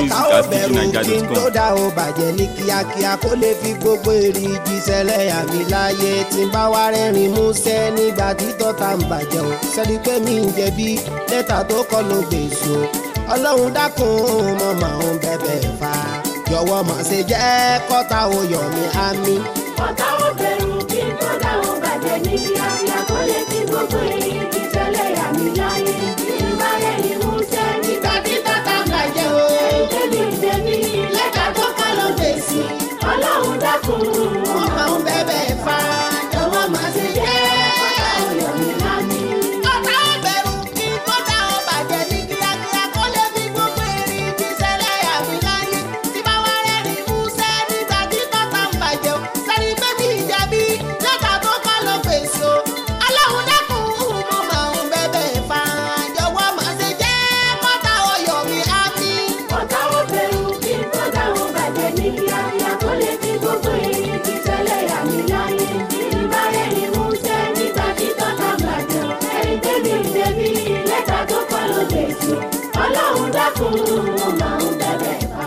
ọ̀tá ò bẹ̀rù kí n tó dá o bàjẹ́ ní kíákíá kó lè fi gbogbo èrè jíṣẹ́lẹ̀ àmì láyé tí n bá wá rẹ́rìn músẹ́ nígbà tí tọ́ta ń bàjẹ́ o sẹ́ni pé mi ń jẹ̀bi lẹ́tà tó kọ́ ló gbèsò ọlọ́run dákun mo máa ń bẹ̀bẹ̀ fà jọ̀wọ́ má ṣe jẹ́ kọ́ta o yọ̀ mí àmì. ọ̀tá ò bẹ̀rù kí n tó dá o bàjẹ́ ní kíákíá kó lè fi gbogbo èrè jíṣẹ́lẹ̀ àmì láyé tí n bá rẹ́rìn músẹ́ nígbà tí tọ́ta ń bàjẹ́ o. ẹ̀ẹ́dẹ́gbẹ̀mí ìdẹ́bí lẹ́tà tó kọ́ ló gbèsè ọlọ́run dákun mo máa ń bẹ̀bẹ̀ fà jọ̀wọ́ má ṣe jẹ́ kọ́ta ò yọ̀ mí lámì. ọ̀tá ò bẹ̀rù kí n tó dá o bàjẹ́ ní kíákíá kó lè fi gbogbo èrè jíṣẹ́lẹ̀ àmì láyé tí bá wá rẹ́rìn músẹ́ nígbà tí tọ́ta ń bàjẹ́ o sẹ́ni pé mi ń jẹ̀bi lẹ́tà tó kọ́ ló gbèsò ọlọ́run dákun mo máa ń bẹ̀bẹ̀ fà jọ̀wọ́ má ṣe jẹ́ kọ́ta o yọ̀ mí àmì. ọ̀tá ò bẹ̀rù kí n tó dá o bàjẹ́ ní kíákíá kó lè fi gbogbo èrè jíṣẹ́lẹ̀ àmì láyé tí n bá rẹ́rìn músẹ́ nígbà tí tọ́ta ń bàjẹ́ ẹ̀ẹ́dẹ́gbẹ̀mí ìdẹ́bí lẹ́tà tó kọ́ ló gbèsè ọlọ́run dákun mo máa ń bẹ̀bẹ̀ fà.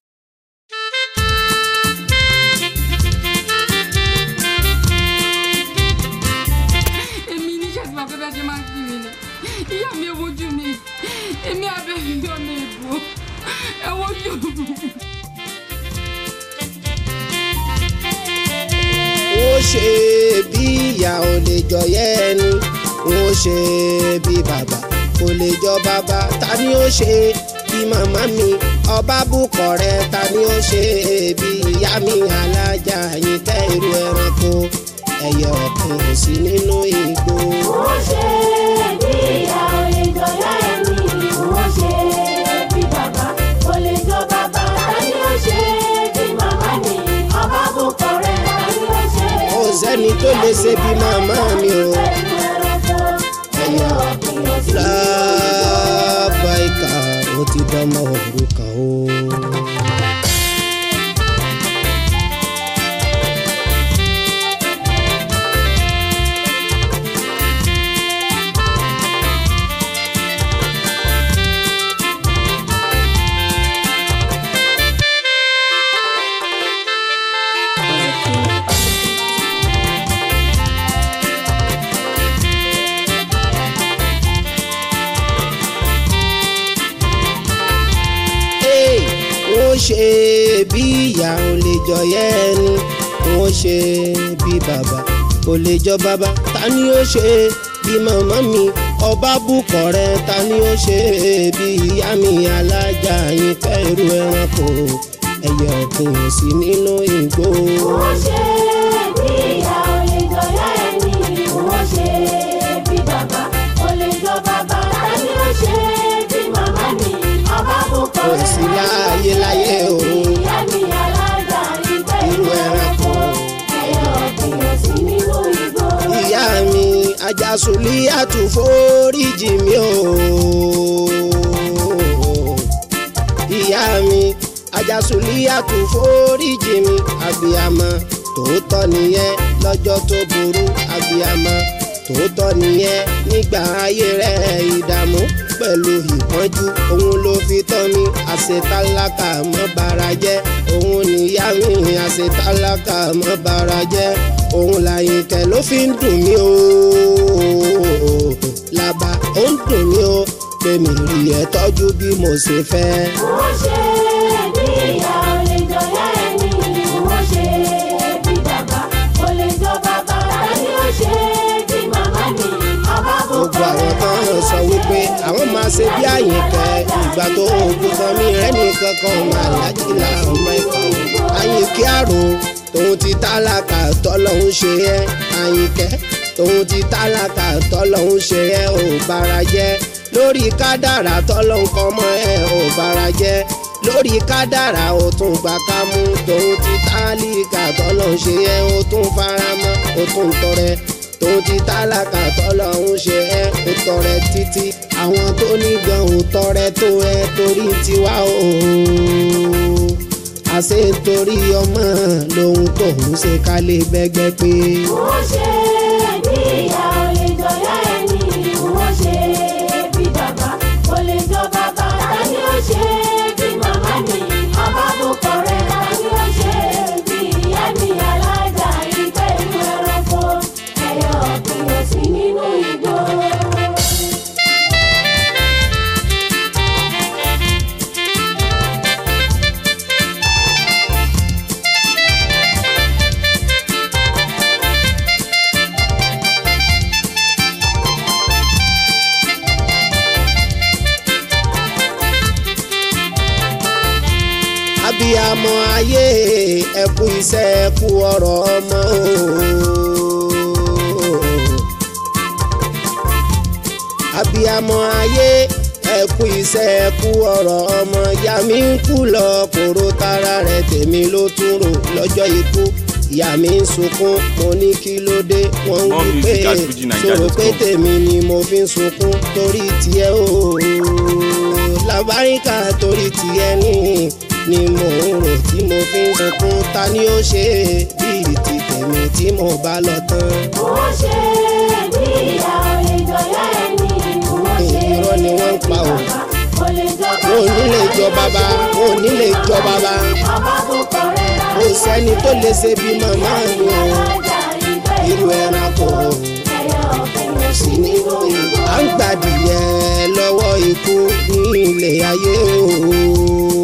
èmi ní ṣàtìmọ̀ pé bẹ́ẹ̀ ṣe máa ń kí mi ni ìyá mi ẹ wojú mi èmi abẹ́rẹ́ mi ọ̀nà ìbò ẹ wojú mi. ó ṣe bí ìyá ò lè jọ yẹ ẹni ó ṣe bí bàbá kò lè jọ bàbá ta ni ó ṣe bí màmá mi ọba bùkọ̀ rẹ ta ni ó ṣe bí ìyá mi alájà yín kẹ́ irú ẹranko ẹyẹ ọ̀kìn ò sí nínú igbó. wọ́n ṣe bí ìyá olè jọyọ̀ ẹni wọ́n ṣe bí bàbá olè jọ bàbá tani ó ṣe bí màmá ni ọba bùkọ̀ rẹ̀ tani ó ṣe. kò sẹ́ni tó lè ṣe bí màmá mi o. ẹyẹ ọ̀gbìn ò sí lábàáìkà ó ti dánmọ́ òrukàn o. Hey, wọ́n ṣe bí ìyá ò lè jọ yẹ ẹni wọ́n ṣe bí bàbá ò lè jọ bàbá ta ni ó ṣe bí màmá mi ọba bùkọ̀ rẹ ta ni ó ṣe bí ìyá mi alájà yín fẹ́ irú ẹranko ẹyẹ ọ̀gbìn ò sí nínú igbó. wọ́n ṣe bí ìyá olè jọyọ̀ ẹni wọ́n ṣe bí bàbá olè jọ bàbá tani ó ṣe bí màmá ni ọba bùkọ̀ kò rẹ̀ sí láàyè láyé òun ìyá mi alága ìgbẹ́ irú ẹranko. ẹyẹ ọ̀gbìn ò sí nínú igbó. ìyá mi ajásùlí àtúforíjì mi o. ìyá mi ajásùlí àtúforíjì mi àbíyamọ tòótọ́ nìyẹn lọ́jọ́ tó burú àbíyamọ tòótọ́ nìyẹn nígbà ayé rẹ̀ ìdààmú pẹ̀lú ìpọ́njú òun ló fi tọ́ mi àṣetálákà mọ́ bara jẹ́ òun níyá mi àṣetálákà mọ́ bara jẹ́ òun làyìnkẹ́ ló fi ń dùn mí o làbà ó ń dùn mí o pé mi rí ẹ tọ́jú bí mo ṣe fẹ́. wọ́n ṣe bí ìyá olè jọyọ̀ ẹni wọ́n ṣe bí bàbá olè jọ bàbá tani ó ṣe bí màmá ni ọba gbogbo bùkọ̀ àwọn kan ń sọ wípé àwọn máa ṣe bí àyìnkẹ́ ìgbà tó ogun kan mí rẹ́ni kankan máa lájìlá ọmọ ẹ̀kọ́ àyìnkẹ́ àrò tòun ti tálákà tọ́lọ́hún ṣe ẹ́ àyìnkẹ́ tòun ti tálákà tọ́lọ́hún ṣe ẹ́ ò bára jẹ́ lórí kádàrà tọ́lọ́hún kọ́ mọ́ ẹ ò bára jẹ́ lórí kádàrà ó tún gbà ká mú tòun ti tálíkà tọ́lọ́hún ṣe ẹ́ ó tún faramọ́ ó tún tọrẹ tòun ti tálákà tọ́lọ́hún ṣe ẹ́ ó tọrẹ títí àwọn tó ní gan ò tọrẹ tó ẹ torí tiwa o àṣẹ torí ọmọ lòun tóun ṣe ká lè bẹ́gbẹ́ pé. wọ́n ṣe bí ìyá olè jọyọ̀ ẹni wọ́n ṣe bí bàbá olè jọ bàbá tani ó ṣe bí màmá ni abiyamọ ayé ẹ kú iṣẹ́ ẹ kú ọ̀rọ̀ ọmọ o abiyamọ ayé ẹ kú iṣẹ́ ẹ kú ọ̀rọ̀ ọmọ ìyá mi ń kú lọ kóró tara rẹ̀ tèmi ló tún rò lọ́jọ́ ikú ìyá mi ń sunkún mo ní kí ló dé wọ́n ń More wí pé music at fujininja.com. sọ̀rọ̀ pé tèmi ni mo fi ń sunkún torí tiẹ̀ o làbáríkà torí tiẹ̀ ní ni mo ń rò tí mo fi ń sunkún ta ni ó ṣe bíi ti tèmi tí mo bá lọ tán. Wọ́n ṣe bí ìyá olè jọyọ̀ ẹni. Wọ́n ṣe Irọ́ ni wọ́n ń pa o. Kò lè jọ wọn ò ní lè jọ bàbá wọn ò ní lè jọ bàbá Ọba tó kọrẹ́ rà. kò sẹ́ni tó lè ṣe bí màmá mi o Alájà ìgbẹ́ irú ẹranko ẹyọ ọ̀gbìn sí nínú ìlú. à ń gbàdìyẹ lọ́wọ́ ikú ní ilé ayé o.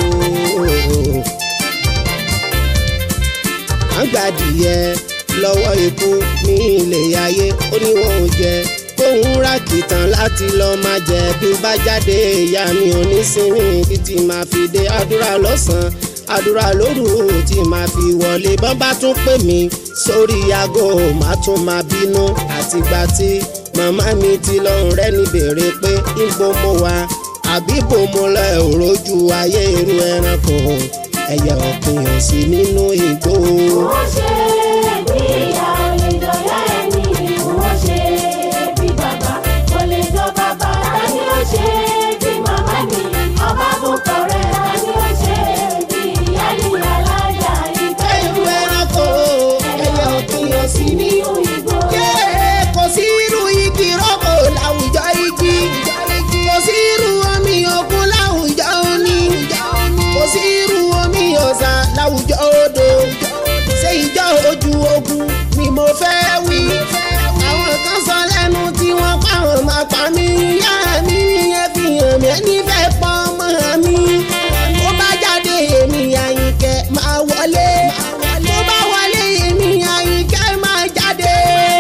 à ń gbàdìyẹ lọ́wọ́ ikú ní ilé ayé ó ní wọn ò jẹ kóun rákìtàn láti lọ́ọ́ máa jẹ bí bá jáde ìyá mi ò ní sinmi títí máa fi dé àdúrà lọ́sàn-án àdúrà lóru tí máa fi wọlé bọ́n bá tún pè mí sórí aago má tún máa bínú àtìgbà tí màmá mi ti lọ́rùn rẹ́ ní béèrè pé ibo mo wà àbí bò mo lọ òrojú ayé irú ẹranko ẹyẹ òpin ò sí nínú igbó. Wọ́n ṣe bí ìyá olè jọyọ̀ ẹni. Wọ́n ṣe bí bàbá olè jọ bàbá. Tani ó ṣe bí màmá mi? Ọba tó kọrẹ́ tani ó ṣe bí ìyá ni alájà ìgbẹ́ irú ẹranko ẹyẹ òpin ò sí nínú nínú igbó. Yé, kò sí irú igi rọ́pò láwùjọ igi kò sí irú omi òkun láwùjọ omi kò sí irú omi ọ̀sà láwùjọ odò ṣé ìjọ ojú ogun ni mo fẹ́ wí àwọn kan sọ lẹ́nu tí wọ́n pa àwọn máa pa mí yá mi nìyẹn fi hàn mí ẹni fẹ́ pọ́ ọmọ mi ó bá jáde èmi àyìnkẹ́ máa wọlé tó bá wọlé èmi àyìnkẹ́ máa jáde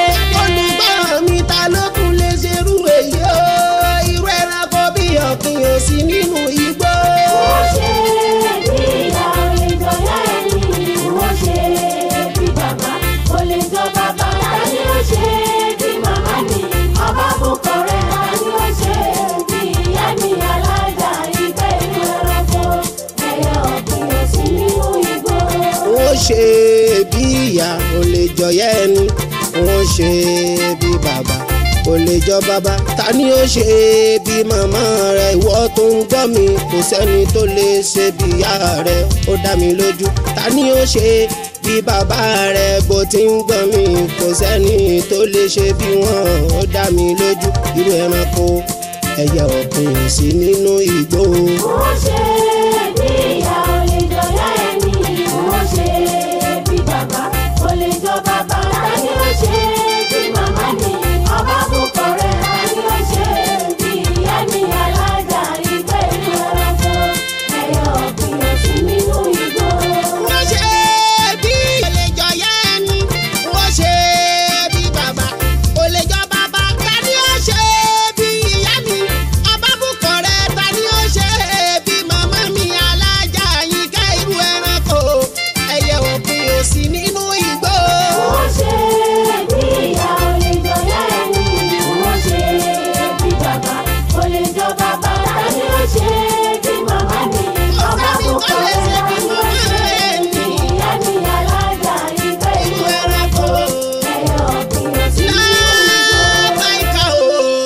olùgbọ́ mi ta ló tún lè ṣerú èyí o irú ẹranko bí ọ̀kìn ò sí nínú igbó. Wọ́n ṣe bí ìyá olè jọyọ̀ ẹni. Wọ́n ṣe bí bàbá olè jọ bàbá. Tani ó ṣe bí màmá mi? Ọba tó kọrẹ́ tani ó ṣe bí ìyá mi? Alájà ìgbẹ́ inú ẹranko. Ẹyẹ ọ̀gbìn ò sí nínú igbó. wọ́n ṣe bí ìyá ò lè jọyẹ́ ẹni wọ́n ṣe bí bàbá ò lè jọ bàbá ta ni ó ṣe bí màmá rẹ ìwọ tó ń gbọ́ mi kò sẹ́ni tó lè ṣe bí ìyá rẹ ó dá mi lójú ta ni ó ṣe bí bàbá rẹ bó ti ń gbọ́ mi kò sẹ́ni tó lè ṣe bí wọ́n ó dá mi lójú irú ẹranko ẹyẹ ọ̀gbìn ò sí nínú igbó. Wọ́n ṣe bí ìyá olè jọyọ̀ ẹni. Wọ́n ṣe bí bàbá olè jọ bàbá. Tani ó ṣe bí màmá mi? Ọba tó kọrẹ́ tani ó ṣe bí ìyá mi? Alájà ìgbẹ́ inú ẹranko. Ẹyẹ ọ̀gbìn ò sí nínú igbó. wọ́n ṣe bí olèjọ yá ẹni wọ́n ṣe bí bàbá olèjọ bàbá ta ni ó ṣe bí ìyá mi ọba bùkọ̀ rẹ̀ ta ni ó ṣe bí màmá mi alájà yínká irú ẹranko ẹyẹ òpin ò sí nínú igbó. Wọ́n ṣe bí ìyá olè jọyọ̀ ẹni. Wọ́n ṣe bí bàbá olè jọ bàbá. Tani ó ṣe bí màmá mi? Ọba tó kọrẹ́ tani ó ṣe bí ìyá mi? Alájà ìgbẹ́ irú inú ẹranko ẹyẹ ọ̀gbìn ò sí nínú igbó. lábàáìka o.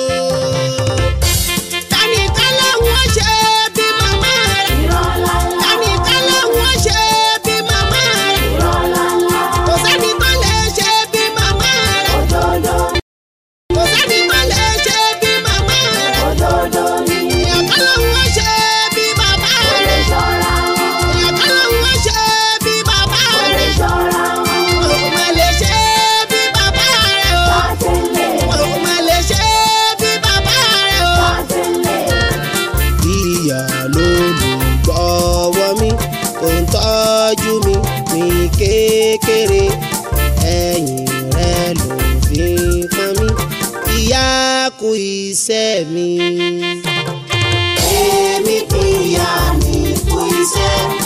tani kálá wọ́n ṣe bí màmá rẹ̀. Irọ́ ńláńlá, tani kálá wọ́n ṣe bí màmá rẹ̀. irọ́ ńláńlá, kò sẹ́ni tó lè ṣe bí màmá rẹ̀. òdodo, kò sẹ́ni tó lè ṣe bí màmá rẹ̀. òdodo ni. èèyàn kan ló ń wọ́n ṣe bí bàbá Ó lè rẹ̀. ṣọ́ra wọn, èèyàn kan ló ń wọ́n ṣe bí bàbá ó lè rẹ̀. ṣọ́ra wọn. wọn ò mà lè ṣe bí bàbá rẹ̀ o. Sátẹ̀lé, wọn ò mà lè ṣe bí bàbá rẹ̀ o. sátẹ̀lé. ìyá lólùgbọ́wọ́ mi tó ń tọ́jú mi ní kékeré ẹ̀yìn rẹ̀ ló fi ń pọ́n mi ìyá kú iṣẹ́ mi. èmi kú ìyá mi kú iṣẹ́